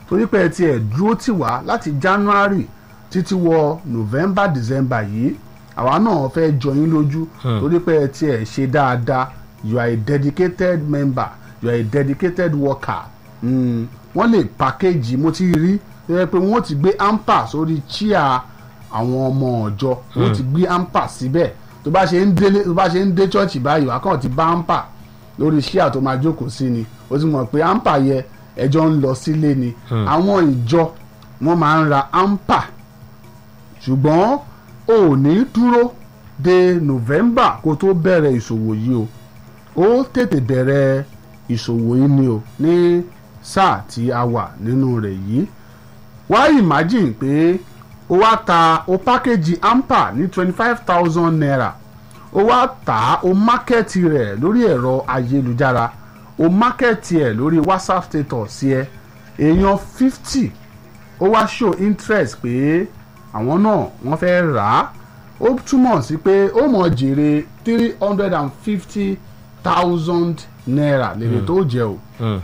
torí pé ẹ ti ẹ̀ dúró tì wá láti January títí wọ November December yìí àwa náà fẹ́ jọ yín lójú torí pé ẹ ti ẹ̀ ṣe dáadáa you are a dedicated member you are a dedicated worker mm. wọ́n lè package mo ti rí tó yẹ pé wọ́n ti gbé amper sórí chia àwọn ọmọ ọ̀jọ́ wọ́n ti gbé amper síbẹ̀ tó bá ṣe ń délé tó bá ṣe ń dé church báyìí wà kàn ti bá amper lórí chia tó máa jókòó sí ni ó ti mọ̀ pé amper yẹ ẹjọ́ ń lọ sílé ni àwọn ìjọ wọ́n máa ń ra amper ṣùgbọ́n o ò ní dúró de November kó tó bẹ̀rẹ̀ ìṣòwò yìí o ó tètè bẹ̀rẹ̀ ìṣòwò yìí ni o ní sáà tí a wà nínú rẹ̀ yìí wá imagine pé o wá ta o pákéjì amper ní twenty five thousand naira o wá tà á o mákẹ́ẹ̀tì rẹ̀ lórí ẹ̀rọ ayélujára o mákẹ́ẹ̀tì ẹ̀ lórí whatsapp status ẹ̀ èèyàn fifty ó wá show interest pé àwọn náà wọ́n fẹ́ rà á ó túmọ̀ sí pé ó mọ̀ jèrè three hundred and fifty thousand naira lèrè tó jẹ o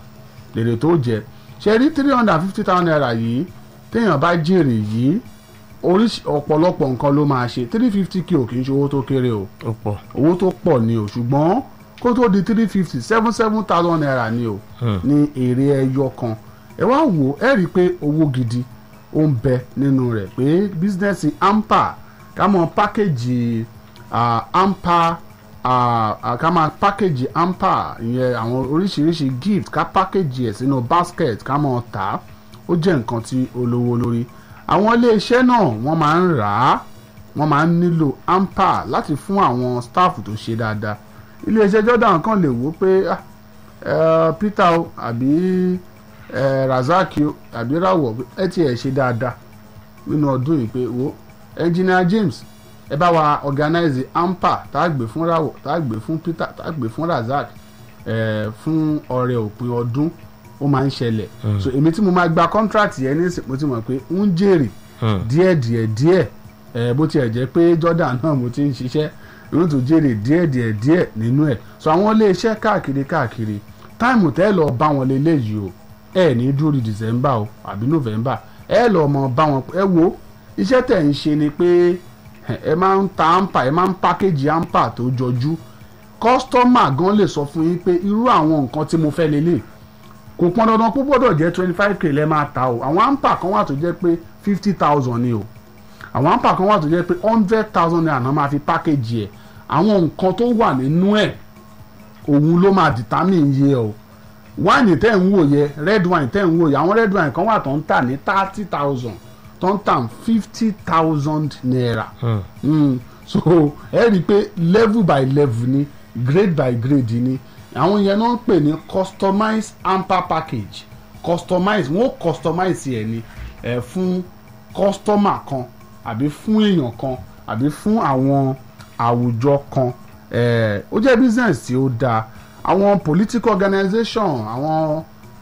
lèrè tó jẹ ṣe rí three hundred and fifty thousand naira yìí téèyàn bá jèrè yìí oríṣi ọ̀pọ̀lọpọ̀ nǹkan ló máa ṣe three fifty k ò kì í ṣe owó tó kéré o ó pọ̀ owó tó pọ̀ ni o ṣùgbọ́n kó tó di three fifty seven seven thousand naira ni o ní èrè ẹyọ kan ẹ wá wò ẹ rí i pé owó gidi ó ń bẹ nínú rẹ̀ pé bísínẹ́sì ampa ká mọ pákéjì ah, ampa ah, ah, ká máa pákéjì ampa ìyẹn àwọn oríṣiríṣi gift ká pákéjì ẹ̀ sínú basket ká mọ tà á ó jẹ́ nǹkan tí ó lówó lórí àwọn iléeṣẹ́ náà wọ́n máa ń rà á wọ́n máa ń nílò ampa láti fún àwọn staff tó ṣe dáadáa iléeṣẹ́ Jordan kan lè wò pé ah, eh, Peter o àbí eh, Razaki o àbí Rawọ ẹ ti ẹ̀ ṣe dáadáa nínú ọdún yìí pé wo engineer James ẹ bá wa organize ampa tá a gbé fún Rawọ tá a gbé fún Peter tá a gbé fún Razak eh, fún ọrẹ òpin ọdún ó máa ń ṣẹlẹ̀ so èmi tí mo máa gba contract yẹn ní mo ti mọ̀ pé ń jèrè díẹ̀ díẹ̀ díẹ̀ ẹ̀ bó tiẹ̀ jẹ́ pé Jordan náà mo ti ń ṣiṣẹ́ yóò tún jèrè díẹ̀ díẹ̀ díẹ̀ nínú ẹ̀ so àwọn iléeṣẹ́ káàkiri káàkiri táìmù tẹ́ lọ bá wọn lélẹ́yìí o ẹ ní dúró di December o àbí November ẹ lọ mọ bá wọn ẹ wo iṣẹ́ tẹ̀ ń ṣe ni pé ẹ máa ń ta ampa ẹ máa ń pákéjì ampa tó jọjú kọ́sítọ́mà gan lè sọ fún yín pé irú àwọn nǹkan tí mo fẹ́ lélẹ̀ kò pọn dandan pé gbọ́dọ̀ jẹ́ twenty five k lẹ́ máa ta o àwọn ampa kan wà tó jẹ́ pé fifty thousand ni o àwọn ampa kan wà tó jẹ́ pé hundred thousand naira náà máa fi pákéjì ẹ̀ àwọn nǹkan tó wà nínú ẹ̀ òun ló máa determine iye o wáìnì tẹ́ ń wò yẹ red wine tẹ́ ń wò yẹ àwọn red wine kan wà tó ń tà ní thirty thousand tó ń tà fifty thousand naira mm. so ẹ rí i pé level by level ni grade by grade ni àwọn yẹn náà ń pè ní customize amper package customize wọn ó customize ẹ ní ẹ fún customer kan àbí fún èèyàn kan àbí fún àwọn àwùjọ kan ẹ ó jẹ́ business tí ó dáa àwọn political organisation àwọn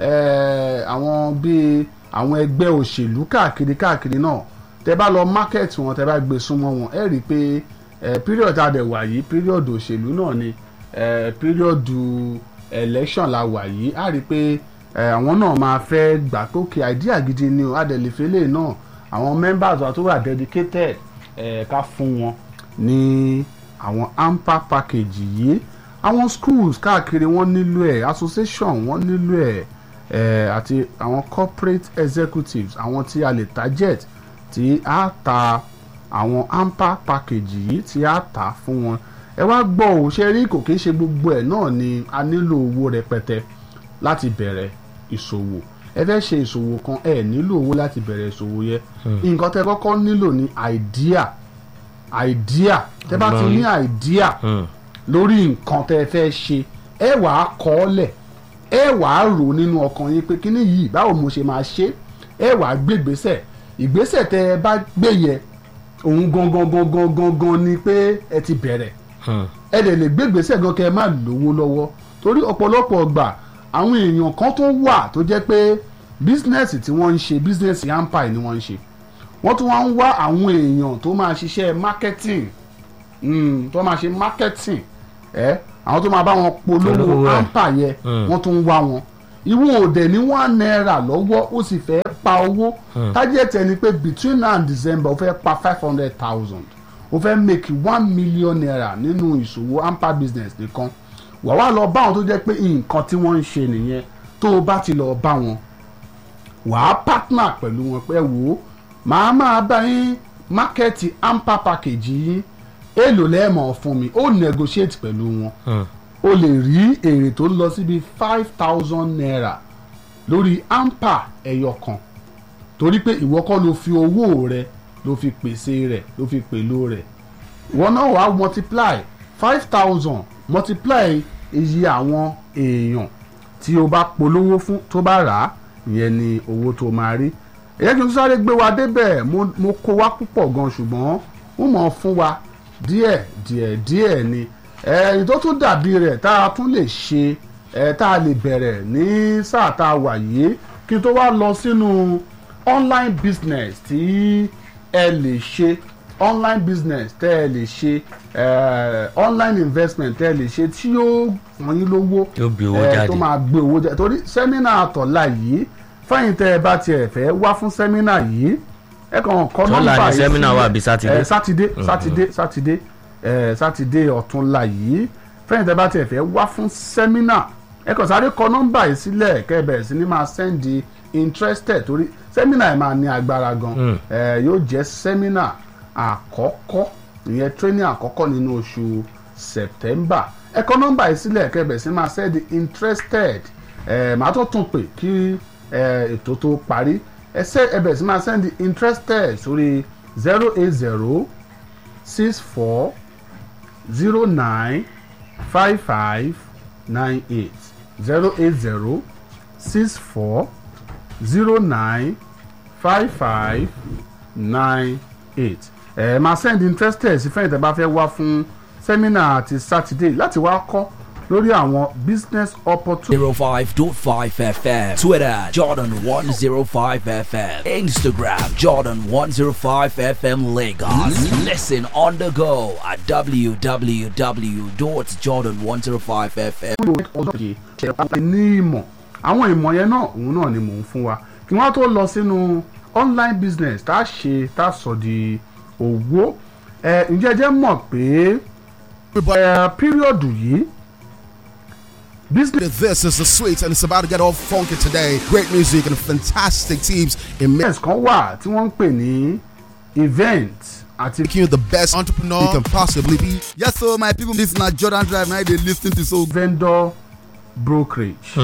ẹ àwọn bíi àwọn ẹgbẹ́ òṣèlú káàkiri káàkiri náà tẹ bá lọ market wọn tẹ bá gbé súnmọ́ wọn ẹ rí i pé ẹ period adẹ wà yìí period òṣèlú náà ni ẹ period election la wà yìí á rí i pé ẹ àwọn náà máa fẹ́ gbà pé òkè idea gidi ni o adẹ̀lẹ̀fẹ́lẹ̀ náà àwọn members wa tó wà dedicated ẹ ká fún wọn ní àwọn amper package yìí àwọn schools káàkiri wọ́n nílò ẹ̀ association wọ́n nílò ẹ̀ ẹ̀ àti àwọn corporate executives àwọn tí a lè target tí a ta àwọn amper package yìí tí a ta fún wọn ẹ wá gbọ́ ò ṣe rí kò kí ń ṣe gbogbo ẹ̀ náà ni a nílò owó rẹpẹtẹ láti bẹ̀rẹ̀ ìṣòwò ẹ fẹ́ ṣe ìṣòwò kan ẹ nílò owó láti bẹ̀rẹ̀ ìṣòwò yẹ nǹkan tẹ kọ́kọ́ nílò ní idea idea tẹ bá ti ní idea lórí nǹkan tẹ fẹ́ ṣe ẹ wàá kọ́ ọ lẹ̀ ẹ wàá rò nínú ọkàn yín pé kíní yìí báwo mo ṣe máa ṣe ẹ wàá gbé ìgbésẹ̀ ìgbésẹ̀ tẹ ẹ bá gbé yẹ òun gangan gangan gangan ni pé ẹ ti bẹ̀rẹ̀ ẹ dẹ̀ lè gbé ìgbésẹ̀ gan kẹ́ ẹ má lówó lọ́wọ́ torí ọ̀pọ̀lọpọ̀ ọgbà àwọn èèyàn kan tó wà tó jẹ́ pé bísínẹ́sì tí wọ́n ń ṣe bísínẹ́sì empire ni wọ́n ń ṣe wọ́n tún wá ń wá àwọn èèyàn tó máa ṣiṣẹ́ marketing mm, tó máa ṣe marketing ẹ àwọn tó máa bá wọn polówó Polówó ẹ̀. ampa yẹ Mm. wọ́n tún ń wá wọn ìwọ òde ní one naira lọ́wọ́ ó sì fẹ́ pa owó target ẹni pé between now and december ó fẹ́ pa five hundred thousand ó fẹ́ make one million naira nínú ìṣòwò ampa business nìkan wà wá lọ bá wọn tó jẹ́ pé nǹkan tí wọ́n ń ṣe nìyẹn tó o bá ti lọ bá wọn wà á partner pẹ̀lú wọn pé wò ó màá máa bá yín mákẹ́ẹ̀tì ampa package yín èlò lẹ́ẹ̀mọ̀ fún mi ó negotiate pẹ̀lú wọn o lè rí èrè tó lọ síbi five thousand naira lórí ampa ẹyọ kan torí pé ìwọ kọ́ ló fi owó rẹ ló fi pèsè rẹ̀ ló fi pèlò rẹ̀ ìwọ náà wàá multiply five thousand multiply iye àwọn èèyàn tí o bá polówó fún tó bá rà á ìyẹn ni owó tó máa rí èyí kí n sáré gbé wa débẹ̀ mo mo kó wa púpọ̀ gan ṣùgbọ́n wọ́n mọ̀ fún wa díẹ̀ díẹ̀ díẹ̀ ni ẹ̀yìn tó tún dàbí rẹ̀ tá a tún lè ṣe ẹ̀ tá a lè bẹ̀rẹ̀ ní sáà tá a wà yìí kí n tó wá lọ sínú online business tí ẹ lè ṣe online business tẹ́ ẹ lè ṣe eh, online investment tẹ́ ẹ lè ṣe tí yóò fún yín lówó Yóò bí owó eh, jáde. tó máa gbé owó jáde torí sẹ́mínà àtọ̀la yìí fáyìn tẹ́ ẹ bá tiẹ̀ fẹ́ wá fún sẹ́mínà yìí ẹ kàn kọ́ Tọ́lá nọ́mbà ni yìí sẹ́mínà sílẹ̀. wà bí Sátidé? Eh, sátidé sátidé sátidé eh, sátidé ọ̀túnla yìí fẹ́yìn tẹ́ bá tiẹ̀ fẹ́ wá fún sẹ́mínà ẹ kàn sáré kọ nọ́mbà yìí sílẹ̀ kẹ́ ẹ bẹ̀rẹ̀ sí ni máa sẹ́ndì interested torí sẹ́mínà ẹ̀ máa ní agbára gan eh, yóò jẹ́ sẹ́mínà àkọ́kọ́ ìyẹn training àkọ́kọ́ nínú oṣù september ẹ kọ nọ́mbà yìí sílẹ̀ kẹ́ ẹ bẹ̀rẹ̀ sí ni máa sẹ́ndì interested eh, màá tó tún pè kí eh, ètò tó parí ẹ sẹ́ ẹ bẹ̀rẹ̀ sí ni máa sẹ́ndì interested sórí zero eight zero six four zero nine five five nine eight zero eight zero six four zero nine five five nine eight ẹ máa send interested sí fẹ́yìntì bá fẹ́ wá fún sẹ́mínà àti sátidé láti wá kọ́ lórí àwọn business opportunity. 05.5 FM. Twitter, Jordan105 FM. Instagram, Jordan105 FM Lagos. Listen on the go at www.jordan105fm. ọdún kejì ní ìmọ̀ àwọn ìmọ̀ yẹn náà òun náà ni mò ń fún wa kí wọ́n tó lọ sínú online business tá a ṣe tá a sọ di owó ẹ ǹjẹ́ ẹ jẹ́ mọ̀ pé ẹ píríọ̀dù yìí business This is the sweet, and it's about to get all funky today. Great music and fantastic teams in kan wà tí wọ́n ń pè ní event àti making you the best entrepreneur you can possibly be. Yes, so my people, this na Jordan Drive. Now they listen to so vendor brokerage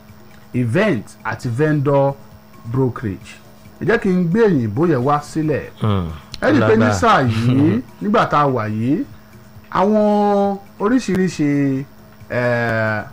event àti vendor brokerage ẹ jẹ́ kí n gbé òyìnbó yẹn wá sílẹ̀ ẹ rí i pé ní lágbára. sáà yìí nígbà tá a wà yìí àwọn oríṣiríṣi eh,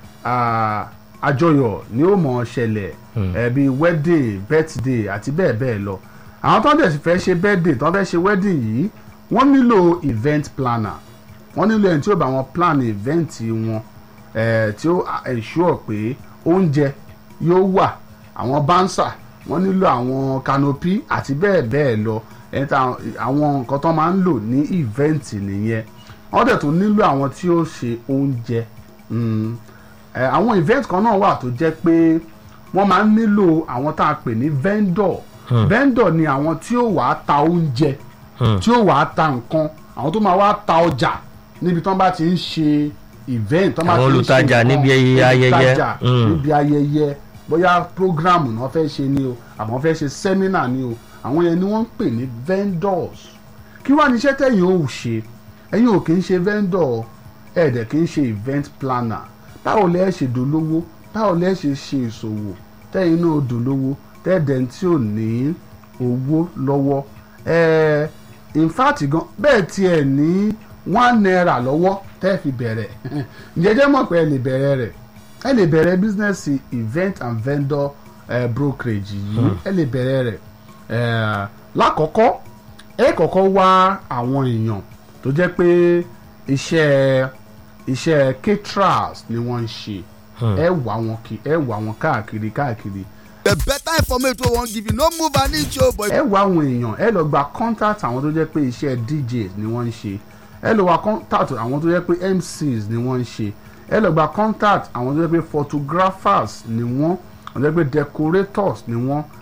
ah, àjọyọ̀ ni ó mọ̀ ọ́ ṣẹlẹ̀ eh, bíi wedding birthday àti bẹ́ẹ̀ bẹ́ẹ̀ lọ àwọn tó ń dẹ̀ sì fẹ́ ṣe birthday tó ń fẹ́ ṣe wedding yìí wọ́n nílò event planner wọ́n nílò ẹni tí ó bá wọn plan event wọn eh, tí ó ensure pé oúnjẹ yóò wà àwọn bánsà wọ́n nílò àwọn canopy àti bẹ́ẹ̀ bẹ́ẹ̀ lọ ẹni tí àwọn- àwọn nǹkan tó máa ń lò ní event nìyẹn wọ́n dẹ̀ tún nílò àwọn tí ó ṣe oúnjẹ Mm. Eh, àwọn event kan náà wà tó jẹ́ pé wọ́n máa ń nílò àwọn tá a pè ní vendor vendor ni àwọn tí ó wàá ta oúnjẹ tí ó wàá ta nǹkan àwọn tó máa wá ta ọjà níbi tí wọ́n bá ti ń ṣe event tí wọ́n bá Àwọn ti ń ṣe olùtajà nǹkan, níbi ayẹyẹ. olùtajà Mm. níbi ayẹyẹ bóyá program náà fẹ́ ṣe ni o àmọ́ fẹ́ ṣe seminar ni o àwọn yẹn ni wọ́n ń pè ní vendors kí wàá ní iṣẹ́ tẹ̀yìn ò ṣe ẹ̀yin ò kì í ṣe vendor ẹ̀ẹ́dẹ̀ kì í ṣe event planner báwo lẹ́ ṣe dolówó báwo lẹ́ ṣe ṣe ìṣòwò tẹ́yìn náà dolówó tẹ́ẹ̀dẹ̀ tí ò ní owó lọ́wọ́ ẹ̀ẹ́ in fact gan bẹ́ẹ̀ tiẹ̀ ní one naira lọ́wọ́ tẹ́ẹ̀ fi bẹ̀rẹ̀ ǹjẹ́jẹ́ mọ̀ pé ẹ lè bẹ̀rẹ̀ rẹ̀ ẹ lè bẹ̀rẹ̀ business event and vendor eh, brokerage yìí ẹ lè bẹ̀rẹ̀ rẹ̀ eh, lákọ̀ọ́kọ́ ẹ kọ́kọ́ wá àwọn èèyàn tó jẹ́ pé iṣẹ́ iṣẹ́ caterers ni wọ́n ń ṣe ẹ wá wọn kí ẹ wá wọn káàkiri káàkiri the better information we wan give you. No move an inch, oh boy. ẹ wá àwọn èèyàn ẹ lọ gba contact àwọn tó jẹ́ pé iṣẹ́ djs ni wọ́n ń ṣe ẹ lọ wá contact àwọn tó jẹ́ pé mcs ni wọ́n ń ṣe ẹ lọ gba contact àwọn tó jẹ́ pé photographers ni wọ́n àwọn tó jẹ́ pé decorators ni wọ́n